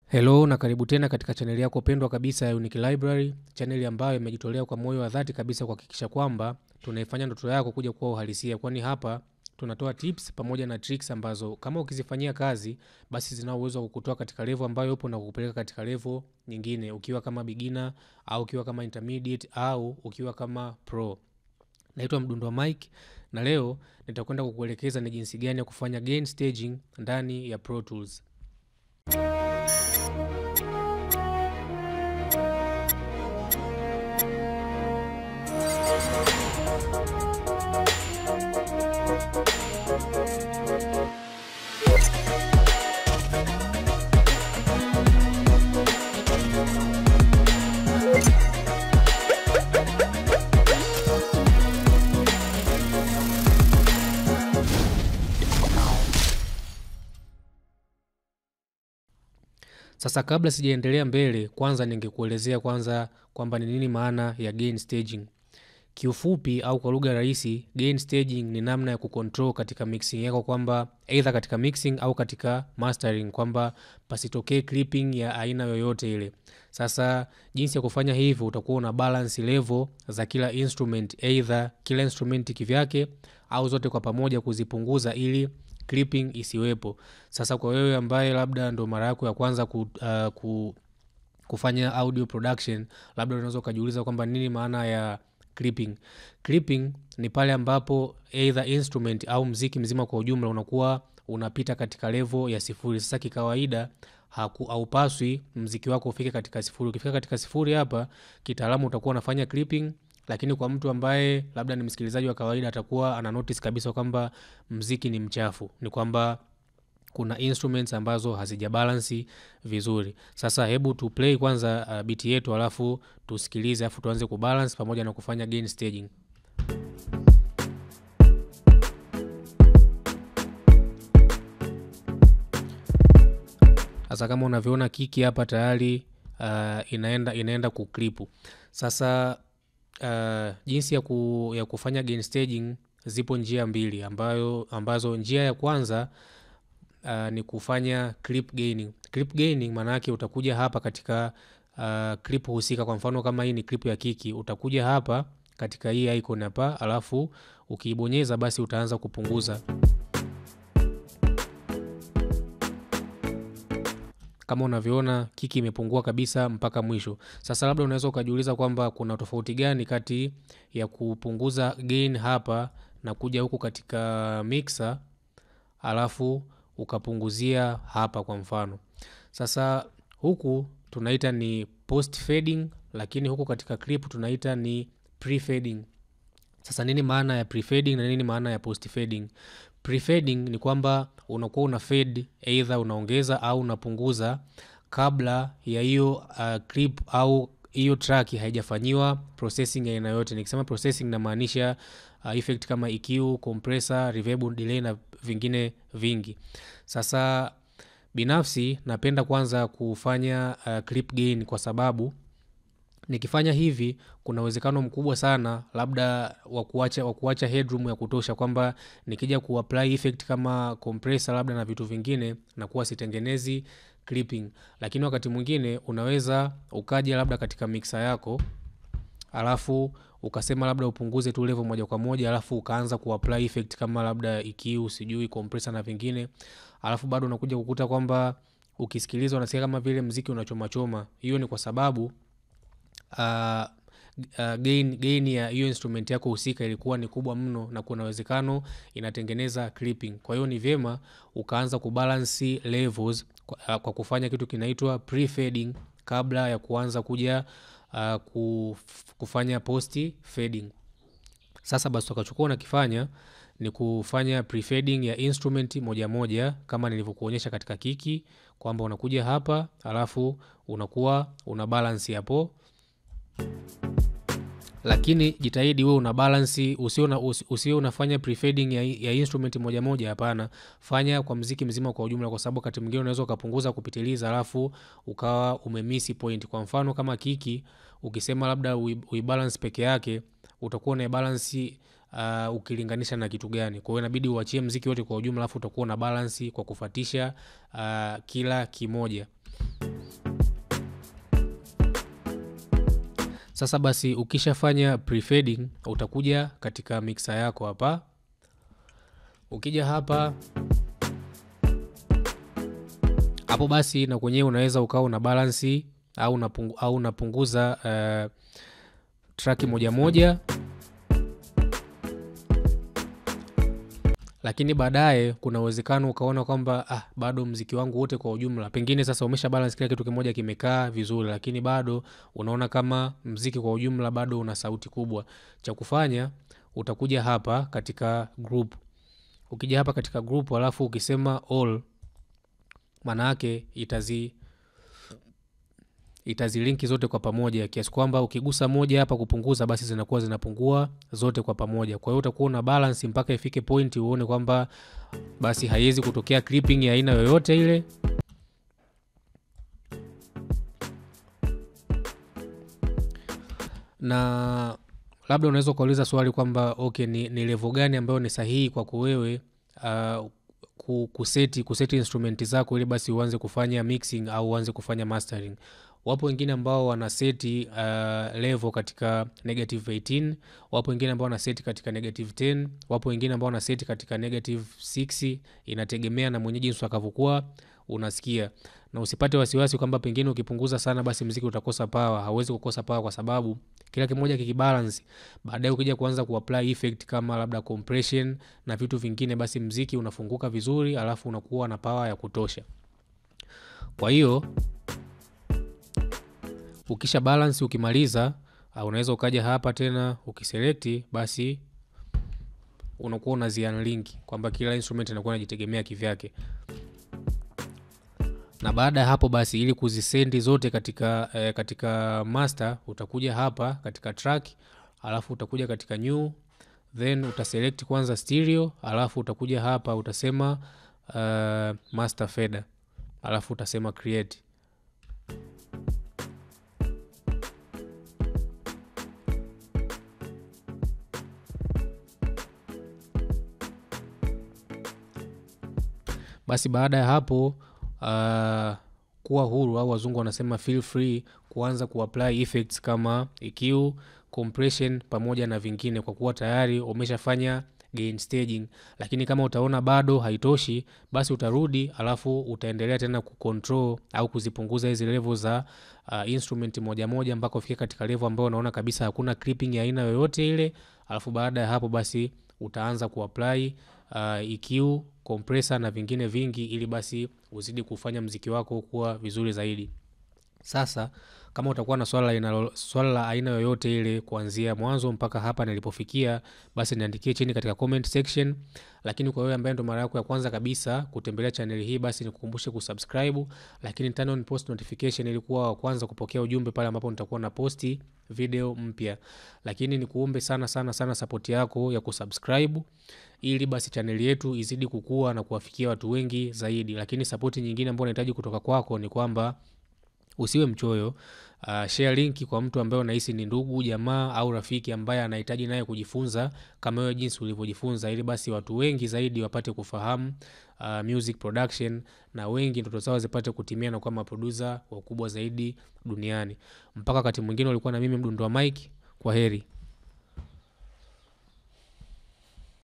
Hello na karibu tena katika chaneli yako pendwa kabisa ya Unique Library, chaneli ambayo imejitolea kwa moyo wa dhati kabisa kuhakikisha kwamba tunaifanya ndoto yako kuja kuwa uhalisia, kwani hapa tunatoa tips pamoja na tricks ambazo kama ukizifanyia kazi basi zina uwezo wa kukutoa katika level ambayo upo na kukupeleka katika level nyingine, ukiwa kama beginner au ukiwa kama intermediate au ukiwa kama pro. Naitwa Mdundo wa Mike na leo nitakwenda kukuelekeza ni jinsi gani ya kufanya gain staging ndani ya Pro Tools. Sasa kabla sijaendelea mbele, kwanza ningekuelezea kwanza kwamba ni nini maana ya gain staging. Kiufupi au kwa lugha rahisi, gain staging ni namna ya kucontrol katika mixing yako, kwamba either katika mixing au katika mastering, kwamba pasitokee clipping ya aina yoyote ile. Sasa jinsi ya kufanya hivyo, utakuwa una balance level za kila instrument, either kila instrument kivyake au zote kwa pamoja kuzipunguza ili clipping isiwepo. Sasa kwa wewe ambaye labda ndo mara yako ya kwanza ku, uh, ku, kufanya audio production, labda unaweza ukajiuliza kwamba nini maana ya clipping. Clipping ni pale ambapo either instrument au mziki mzima kwa ujumla unakuwa unapita katika level ya sifuri. Sasa kikawaida haupaswi mziki wako ufike katika sifuri. Ukifika katika sifuri hapa, kitaalamu utakuwa unafanya clipping lakini kwa mtu ambaye labda ni msikilizaji wa kawaida atakuwa ana notice kabisa kwamba mziki ni mchafu, ni kwamba kuna instruments ambazo hazijabalansi vizuri. Sasa hebu tu play kwanza uh, biti yetu alafu tusikilize, alafu tuanze kubalance pamoja na kufanya gain staging. Sasa kama unavyoona kiki hapa tayari uh, inaenda inaenda kuklipu. Sasa Uh, jinsi ya, ku, ya kufanya gain staging zipo njia mbili ambayo, ambazo njia ya kwanza uh, ni kufanya clip gaining. Clip gaining maana yake utakuja hapa katika uh, clip husika. Kwa mfano kama hii ni clip ya kiki, utakuja hapa katika hii icon hapa, alafu ukiibonyeza basi utaanza kupunguza kama unavyoona kiki imepungua kabisa mpaka mwisho. Sasa labda unaweza ukajiuliza kwamba kuna tofauti gani kati ya kupunguza gain hapa na kuja huku katika mixer alafu ukapunguzia hapa kwa mfano. Sasa huku tunaita ni post fading, lakini huku katika clip tunaita ni pre fading. Sasa nini maana ya pre fading na nini maana ya post fading? Pre-fading ni kwamba unakuwa una fade either unaongeza au unapunguza kabla ya hiyo uh, clip au hiyo track haijafanyiwa processing ya aina yote. Nikisema processing namaanisha uh, effect kama EQ, compressor, reverb, delay na vingine vingi. Sasa binafsi napenda kwanza kufanya uh, clip gain kwa sababu nikifanya hivi kuna uwezekano mkubwa sana labda wa kuacha wa kuacha headroom ya kutosha, kwamba nikija kuapply effect kama compressor labda na vitu vingine na kuwa sitengenezi clipping. Lakini wakati mwingine unaweza ukaja labda katika mixer yako alafu ukasema labda upunguze tu level moja kwa moja, alafu ukaanza kuapply effect kama labda EQ, sijui compressor na vingine, alafu bado unakuja kukuta kwamba ukisikiliza unasikia kama vile mziki unachomachoma. Hiyo ni kwa sababu Uh, uh, gain, gain ya hiyo instrument yako husika ilikuwa ni kubwa mno na kuna uwezekano inatengeneza clipping. Kwa hiyo ni vyema ukaanza kubalance levels kwa, uh, kwa kufanya kitu kinaitwa pre-fading kabla ya kuanza kuja uh, kufanya post fading. Sasa basi utakachokuwa unakifanya ni kufanya pre-fading ya instrument moja moja kama nilivyokuonyesha katika kiki kwamba unakuja hapa alafu unakuwa una balance hapo lakini jitahidi wewe una balance, usio usio unafanya prefading ya, ya instrument moja moja. Hapana, fanya kwa mziki mzima kwa ujumla, kwa sababu wakati mwingine unaweza ukapunguza kupitiliza, alafu ukawa umemisi point. Kwa mfano kama kiki, ukisema labda uibalance peke yake, utakuwa una balance uh, ukilinganisha na kitu gani. Kwa hiyo inabidi uachie mziki wote kwa ujumla, alafu utakuwa na balance kwa kufuatisha uh, kila kimoja. Sasa basi ukishafanya prefading utakuja katika mixer yako hapa. Ukija hapa hapo basi na kwenyewe unaweza ukawa una balansi au unapungu, au unapunguza uh, track moja moja, lakini baadaye kuna uwezekano ukaona kwamba ah, bado mziki wangu wote kwa ujumla, pengine sasa umesha balance kila kitu kimoja kimekaa vizuri, lakini bado unaona kama mziki kwa ujumla bado una sauti kubwa. Cha kufanya utakuja hapa katika group. Ukija hapa katika group alafu ukisema all, maana yake itazi itazilinki zote kwa pamoja, kiasi kwamba ukigusa moja hapa kupunguza, basi zinakuwa zinapungua zote kwa pamoja. Kwa hiyo utakuwa una balance mpaka ifike point uone kwamba basi haiwezi kutokea clipping ya aina yoyote ile. Na labda unaweza ukauliza swali kwamba okay, ni, ni level gani ambayo ni sahihi kwako wewe uh, kuseti kuseti instrumenti zako ili basi uanze kufanya mixing au uanze kufanya mastering. Wapo wengine ambao wana seti uh, level katika negative 18, wapo wengine ambao wana seti katika negative 10, wapo wengine ambao wana seti katika negative 6. Inategemea na mwenyeji jinsi akavyokuwa unasikia, na usipate wasiwasi kwamba pengine ukipunguza sana basi mziki utakosa power. Hauwezi kukosa power kwa sababu kila kimoja kikibalance, baadaye ukija kuanza kuapply effect kama labda compression na vitu vingine, basi mziki unafunguka vizuri, alafu unakuwa na power ya kutosha. Kwa hiyo ukisha balance, ukimaliza, unaweza ukaja hapa tena ukiselect, basi unakuwa unazi unlink kwamba kila instrument inakuwa inajitegemea kivyake na baada ya hapo basi, ili kuzisendi zote katika, eh, katika master utakuja hapa katika track, alafu utakuja katika new, then utaselect kwanza stereo, alafu utakuja hapa utasema uh, master fader, alafu utasema create. Basi baada ya hapo Uh, kuwa huru au wazungu wanasema feel free kuanza kuapply effects kama EQ, compression pamoja na vingine, kwa kuwa tayari umeshafanya gain staging. Lakini kama utaona bado haitoshi, basi utarudi alafu utaendelea tena kucontrol au kuzipunguza hizi level za uh, instrument moja moja mpaka ufike katika level ambayo unaona kabisa hakuna clipping ya aina yoyote ile, alafu baada ya hapo basi utaanza kuapply uh, EQ compressor na vingine vingi ili basi uzidi kufanya mziki wako kuwa vizuri zaidi. Sasa kama utakuwa na swala la swala la aina yoyote ile kuanzia mwanzo mpaka hapa nilipofikia, basi niandikie chini katika comment section. Lakini kwa wewe ambaye ndo mara yako ya kwanza kabisa kutembelea channel hii, basi nikukumbushe kusubscribe, lakini turn on post notification ili kuwa wa kwanza kupokea ujumbe pale ambapo nitakuwa na posti video mpya. Lakini nikuombe sana sana sana support yako ya kusubscribe ili basi chaneli yetu izidi kukua na kuwafikia watu wengi zaidi. Lakini sapoti nyingine ambayo nahitaji kutoka kwako ni kwamba usiwe mchoyo. Uh, share linki kwa mtu ambaye unahisi ni ndugu jamaa au rafiki ambaye anahitaji naye kujifunza kama wewe jinsi ulivyojifunza, ili basi watu wengi zaidi wapate kufahamu uh, music production na wengi ndoto zao zipate kutimia na kuwa maproducer wakubwa zaidi duniani. Mpaka wakati mwingine, ulikuwa na mimi Mdundo wa Mike. Kwa heri.